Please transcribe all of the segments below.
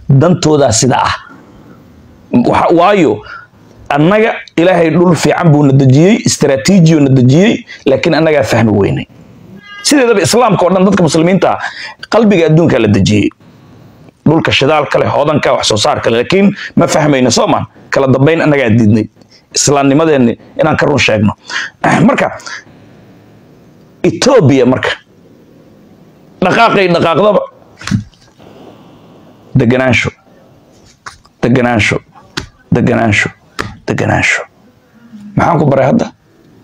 dantoodaa sida ah Waxa- waayo annaga ilaahay dhul fiican buu na dejiyey istaraatiijiyo na dejiyey laakiin annagaa fahmi weynay sideedaba islaamka oo dhan dadka muslimiinta ah qalbiga adduunka la dejiyey dhulka shidaalka leh hodanka wax soo saarka leh laakiin ma fahmayno soomaan kala dambayn annagaa diidnay islaamnimadeenni inaan ka run sheegno marka etoobiya marka dhaqaaqay dhaqaaqdaba deganaansho deganaansho deganaansho deganaansho maxaan ku baray hadda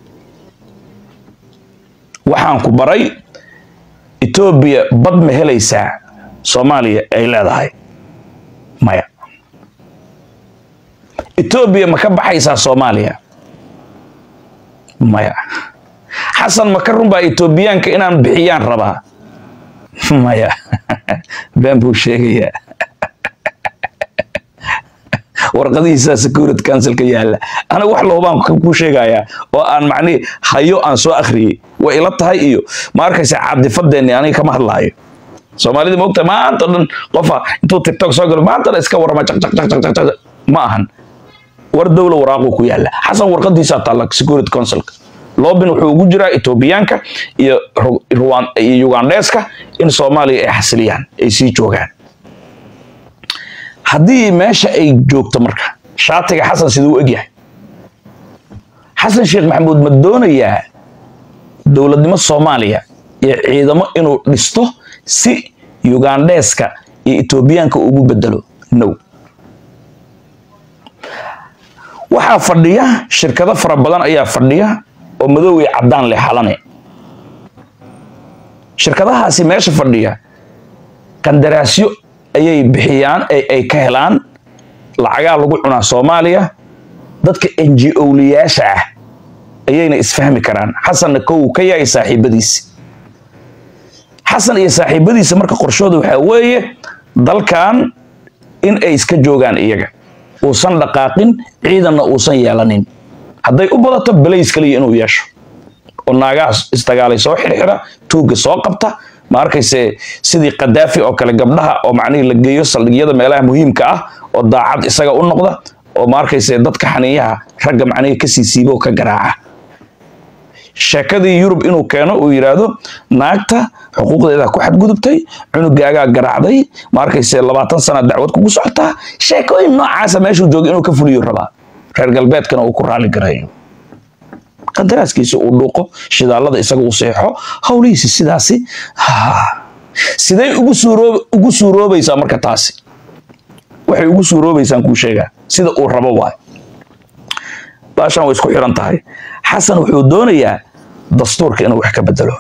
waxaan ku baray etoobiya bad ma helaysaa soomaaliya ay leedahay maya etoobiya ma ka baxaysaa soomaaliya maya xasan ma ka runbaa etoobiyaanka inaan bixiyaan rabaa maya been buu sheegayaa warqadihiisa security councilka yaalla aniga wax loobaan kuu sheegayaa oo aan macnihi hayo aan soo akhriyey way ila tahay iyo ma arkaysa caadifadeenni aniga kama hadlaayo soomaalida ma ogtahay maanta o dhan qofa intuu tiktok soo galo maanta dhan iska warama caq caq caq caq caq caq ma ahan war dowla waraaquu ku yaalla xasan warqadiisaa taalla security councilka loobin wuxuu ugu jiraa etoobiyaanka iyo Ru- Ruwan- iyo ugandheeska in soomaaliya ay xasiliyaan ay sii joogaan haddii meesha ay joogto marka shaatiga xasan siduu u egyahay xasan sheekh maxamuud ma doonayaa dowladnimo soomaaliya iyo ciidamo inuu dhisto si ugandheeska iyo etoobiyaanka ugu bedelo no waxaa fadhiya shirkado fara badan ayaa fadhiya oo madow iyo caddaan leh xalane shirkadahaasi meesha fadhiya qandaraasyo ayay bixiyaan ay ay ka helaan lacagaa lagu cunaa soomaaliya dadka n g oliyaasha ah ayayna isfahmi karaan xasanna kow ka yahay saaxiibadiisi xasan iyo saaxiibadiisa marka qorshooda waxaa weeye dalkan in ay iska joogaan iyaga uusan dhaqaaqin ciidanna uusan yeelanin hadday u badato balays kaliya inuu yeesho oo naagaha isdagaalay soo xirxira tuugga soo qabta ma arkayse sidii kadaafi oo kale gabdhaha oo macnihii la geeyo saldhigyada meelaha muhiimka ah oo daacad isaga u noqda oo ma arkayse dadka xaniiyaha ragga macnihii ka sii siiba oo ka garaaca sheekadii yurub inuu keeno uu yidhaahdo naagta xuquuqdeeda ku xadgudubtay cunugaagaa garaacday ma arkayse labaatan sana dacwad kugu socotaa sheekooyin noocaasa meeshuu jooga inuu ka fuliyo rabaa reer galbeedkana uu ku raali gareeyo qadaraaskiisa uu dhuuqo shidaalada isaga uu seexo howlihiisi sidaasi ha. sidee ugu suuroob ugu suuroobaysaa marka taasi waxay ugu suuroobaysaan kuu sheegaa sida uu rabo waay baashan way isku xiran tahay xasan wuxuu doonayaa dastuurka inuu wax ka bedelo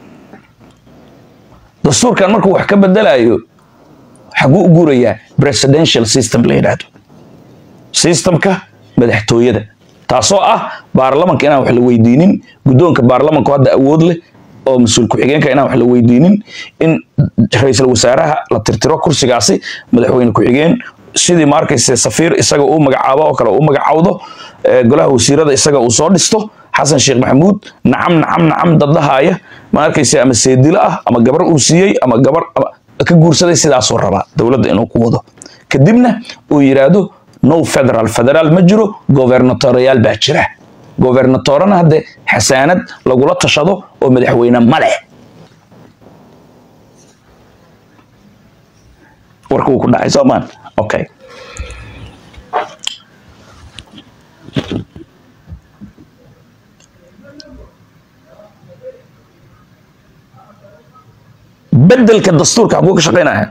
dastuurkan markuu wax ka bedelayo xaguu u guurayaa presidential system la yidhaahdo systemka madaxtooyada taasoo ah baarlamanka inaan wax la weydiinin guddoonka baarlamanku hadda awood leh oo mas-uul ku-xigeenka inaan wax la weydiinin in ra-iisul wasaaraha la tirtiro kursigaasi madaxweyne ku-xigeen sidii ma arkayse safiir isaga uu magacaabo oo kale uu magacawdo eh, golaha wasiirada isaga uu soo dhisto xasan sheekh maxamuud nacam nacam nacam dadlahaaya ma arkayse ama seedilo ah ama gabar uu siiyey ama gabar ama ka guursaday sidaasuu rabaa dowladda inuu ku wado kadibna uu yidhaahdo no federal federaal ma jiro governatoriyaal baa jira governatorana hadde xasaanad lagula tashado oo madaxweyne ma leh warka uu ku dhacay soomaan okay bedelka dastuurka xaguu ka shaqaynaya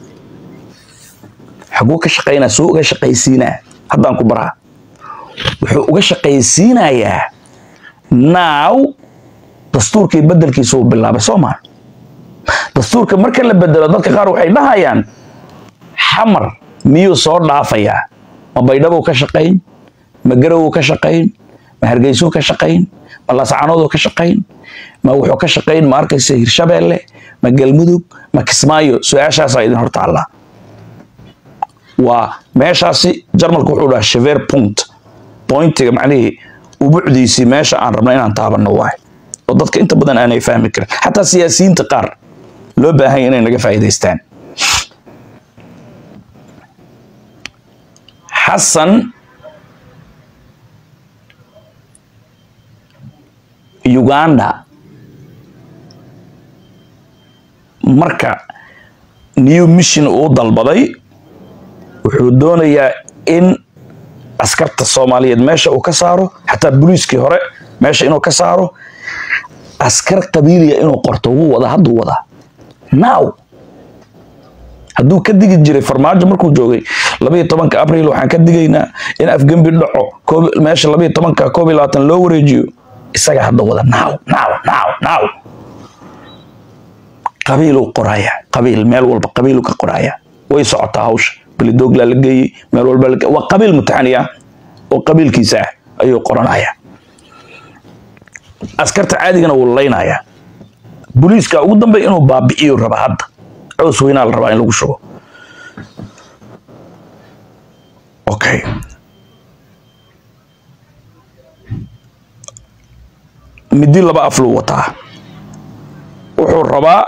xaguu ka shaqaynaya suu uga shaqaysiinaa haddaan ku baraa wuxuu uga shaqaysiinayaa now dastuurkii bedelkiisa uu bilaabay soo maa dastuurka marka la bedelo dadka qaar waxay dhahayaan xamar miyuu soo dhaafayaa ma baydhabuu ka shaqayn ma garowuu ka shaqayn ma hargeysuu ka shaqayn ma lascanooduu ka shaqayn ma wuxuu ka shaqayn ma arkaysa hirshabeelle ma galmudug ma kismaayo su-aashaasaa idin hor taallaa waa meeshaasi jarmalku wuxuu dhahaa shever point pointiga macnihii ubucdiisii meesha aan rabno inaan taabanno waay oo dadka inta badan aanay fahmi karin xataa siyaasiyiinta qaar loo baahanya inay naga faa'iidaystaan xasan uganda marka new mission uu dalbaday wuxuu doonayaa in askarta soomaaliyeed meesha uu ka saaro xataa booliiskii hore meesha inuu ka saaro askar qabiiliya inuu qorto wuu wadaa hadduu wadaa now hadduu ka digi jiray farmaajo markuu joogay labayo tobanka abril waxaan ka digaynaa in afgembi dhaco meesha labayo tobanka koob iyo labaatan loo wareejiyo isaga hadda wada now now now now qabiiluu qoraya qabiil meel walba qabiiluu ka qoraya way socotaa hawsha belidoogla la geeyey meel walba waa qabiil mutaxaniya oo qabiilkiisa ah ayuu qoranaya askarta caadigana wuu laynaya booliiska ugu dambey inuu baabi'iyo raba hadda cows weynaa la rabaa in lagu shubo okay midi laba afluu wataa wuxuu rabaa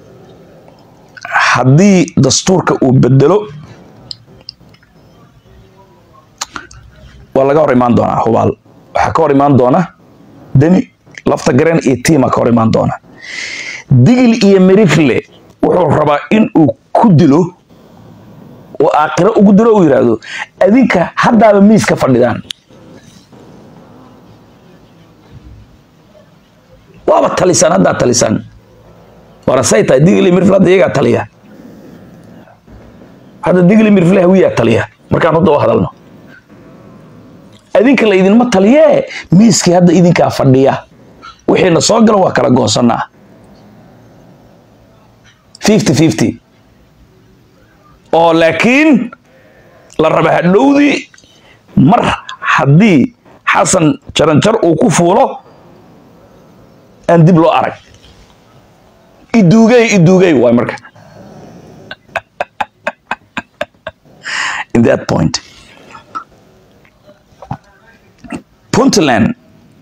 haddii dastuurka uu bedelo waa laga hor imaan doonaa hubaal waxaa ka hor imaan doona deni lafta gareen iyo tiima ka hor imaan doona digil iyo merifle wuxuu rabaa in uu ku dilo oo aakhiro ugu dilo uu yidhaahdo adinka haddaaba miiska fadhidaan waaba talisaan haddaa talisaan warasay tahay digli mirfle hadda iyagaa taliya hadda digli mirfle hawiyaa taliya markaan hadda u hadalno adinka la idinma taliyee miiskii hadda idinkaa fadhiya wixiina soo gala waa kala goosanaa fifty fifty oo laakiin la raba hadhowdii mar haddii xasan jaranjar uu ku fuulo aan dib loo arag iduugey iduugey waay marka in that point puntland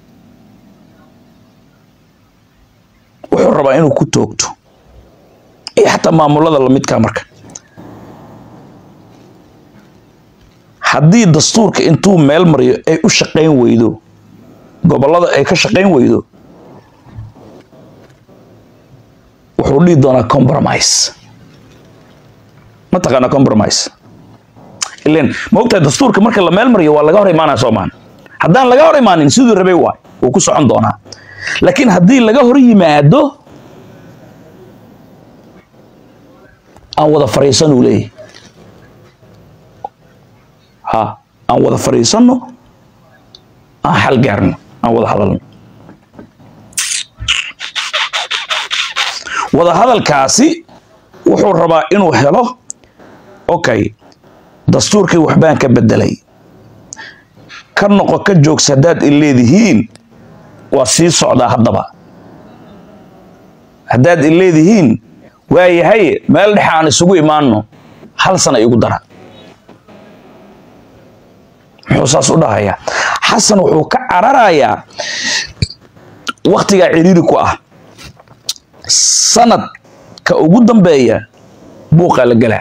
wuxuu rabaa inuu ku toogto iyo xataa maamulada lamidkaa marka haddii dastuurka intuu meel mariyo ay u shaqayn weydo gobollada ay ka shaqayn weydo wuxuu dhihi doonaa compromise ma taqaana compromise ilen ma ogtahay dastuurka marka la meel mariyo waa laga hor imaanaya soomaan haddaan laga hor imaanin siduu rabay waay wuu ku socon doonaa laakiin haddii laga hor yimaado aan wada fariisan uu leeyahy ha aan wada fariisanno aan xal gaarno aan wada hadalno wada hadalkaasi wuxuu rabaa inuu helo okay dastuurkii waxbaan ka bedelay ka noqo ka joogsa haddaad i leedihiin waa sii socdaa haddaba haddaad i leedihiin waayahay meel dhexe aan isugu imaanno hal sana igu dara muxuu saas u dhahayaa xasan wuxuu ka cararayaa wakhtigaa ciriiri ku ah sanadka ugu dambeeya buuqaa la gelaa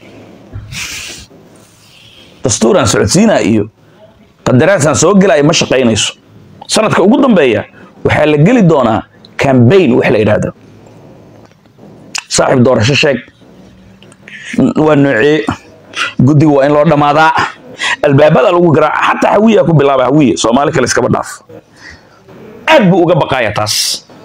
dastuuraan socodsiinaa iyo qadaraasaan soo gelaya ma shaqaynayso sanadka ugu dambeeya waxaa la geli doonaa cambaign wax la yidhaahdo saaxiib doorasho sheeg waa noocee guddiga waa in loo dhammaadaa albaabada lagu garaaca xataa hawiya ku bilaaba hawiye soomaali kale iskaba dhaaf aad buu uga baqaya taas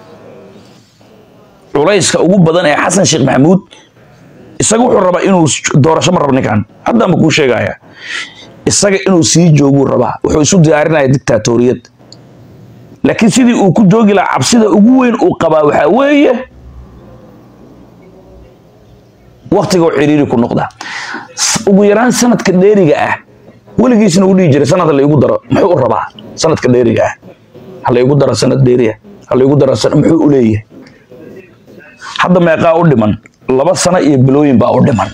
culayska ugu badan ee xasan sheekh maxamuud isaga wuxuu rabaa inuu doorasho ma rabo ninkan haddaanba kuu sheegaya isaga inuu sii jooguu rabaa wuxuu isu diyaarinaya dictaatoriyad laakiin sidii uu ku joogi lahaa cabsida ugu weyn uu qabaa waxaa weeye waktigoo ciriiri ku noqda ugu yaraan sanadka dheeriga ah weligiisna uu dhihi jiray sanad laygu daro muxuu u rabaa sanadka dheeriga ah halaygu daro sanad dheeriya halaygu daro muxuu u leeyahay hadda meeqaa u dhiman laba sano iyo bilooyin baa u dhiman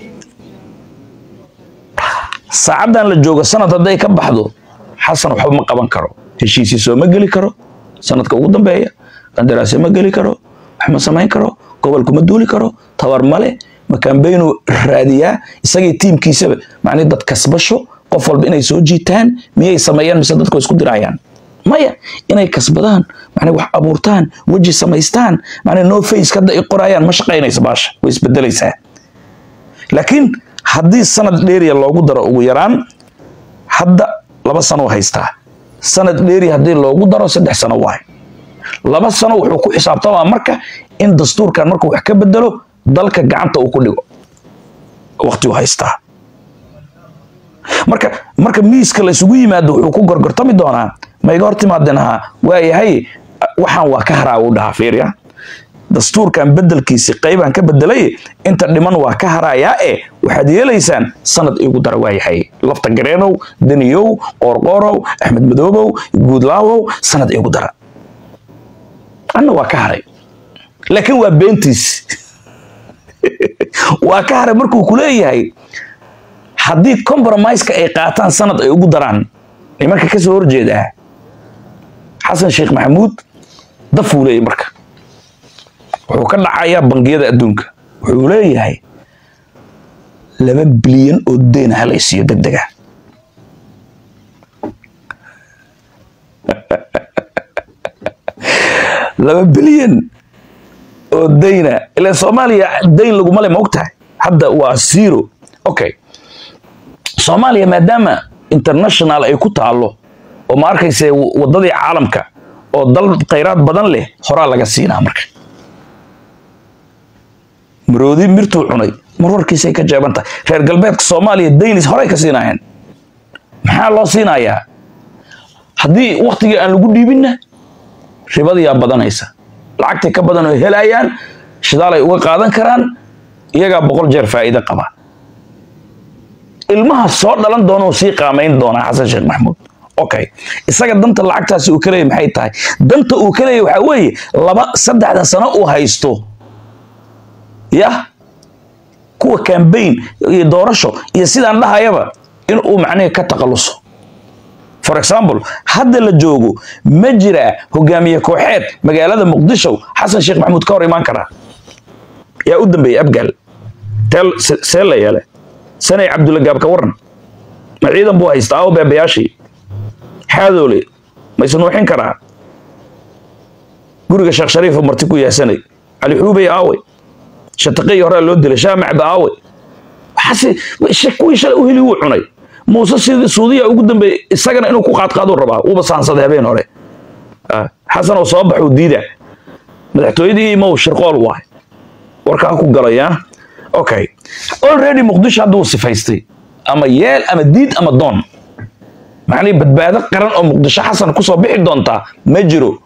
saacaddan la joogo sanad hadday ka baxdo xasan waxba ma qaban karo heshiisii soo ma geli karo sanadka ugu dambeeya qandaraasyo ma geli karo wax ma samayn karo gobolku ma duuli karo tabar male makambaynu raadiyaa isagii tiimkiisaba macnii dad kasbasho qof walba inay soo jiitaan miyay sameeyaan mise dadku isku dirayaan maya inay kasbadaan macnaa wax abuurtaan weji samaystaan macnaa no face hadda ay qorayaan ma shaqaynaysa baasha way isbedelaysaa laakiin haddii sanad dheeriya loogu daro ugu yaraan hadda laba sano haystaa sanad dheeri haddii loogu daro saddex sano waay laba sano wuxuu ku xisaabtamaa marka in dastuurkan markuu wax ka bedelo dalka gacanta uu ku dhigo waqti uu haystaa marka marka miiska la isugu yimaado wuxuu ku gorgortami doonaa ma iga hor timaadeen haa waayahay waxaan waa ka haraa uu dhahaa fiirya dastuurkan bedelkiisi qaybaan ka bedelay inta dhiman waa ka harayaa e waxaad yeelaysaan sanad iigu dara waayahay lafta gareenow daniyow qoorqoorow axmed madoobow guudlaawow sanad iigu dara anna waa ka haray laakiin waa beentiis waa ka haray markuu ku leeyahay haddii compromiseka ay qaataan sanad ay ugu daraan nimanka ka soo horjeedaa xasan sheekh maxamuud dafuu leeyahy marka wuxuu ka dhacayaa bangiyada adduunka wuxuu leeyahay laba bilyan oo deyn ha la isiiyo deg dega laba bilyan oo dayna ilaa soomaaliya dayn laguma le ma ogtahay hadda waa zero okay soomaaliya maadaama international ay ku taalo oo ma arkayse waddadii caalamka oo dal khayraad badan leh horaa laga siinaa marka maroodi mirtuu cunay marwarkiisay ka jeeban tahay reer galbeedka soomaaliya daynis horay ka siinaayeen maxaa loo siinayaa haddii waktigii aan lagu dhiibinna ribadiyaa badanaysa lacagtay ka badan oo helayaan shidaal ay uga qaadan karaan iyagaa boqol jeer faa'iide qaba ilmaha soo dhalan doona uu sii qaamayn doonaa xasan sheekh maxamuud okay isaga danta lacagtaasi uu ka leeyahy maxay tahay danta uu ka leeyahy waxaa weeye laba saddexda sano uu haysto yah kuwa cambaign iyo doorasho iyo sidaan dhahayaba in uu macnihi ka takhaluso for example hadda la joogo ma jiraa hogaamiye kooxeed magaalada muqdisho xasan sheekh maxamuud ka hor imaan karaa yaa u dambeeyey abgaal teel see la yeele sanay cabdulla gaab ka waran ma ciidan buu haystaa aw beebayaashii xaadoole ma isnuuxin karaa guriga sheekh shariif marti ku yaasanay cali xuubey aawe shataqii horaa loo dilay shaamacba aawe waxaase kuwii shalay u heli wuu cunay muuse sidii suudiya ugu dambeeyey isagana inuu ku qaadqaaduu rabaa uuba saansaday habeen hore xasan oo soo baxuu diida madaxtooyadii imow shirqool waay warkaa ku galaya okay already muqdisho hadduu sifaystay ama yeel ama diid ama doon macnii badbaado qaran oo muqdisho xasan kusoo bixi doontaa ma jiro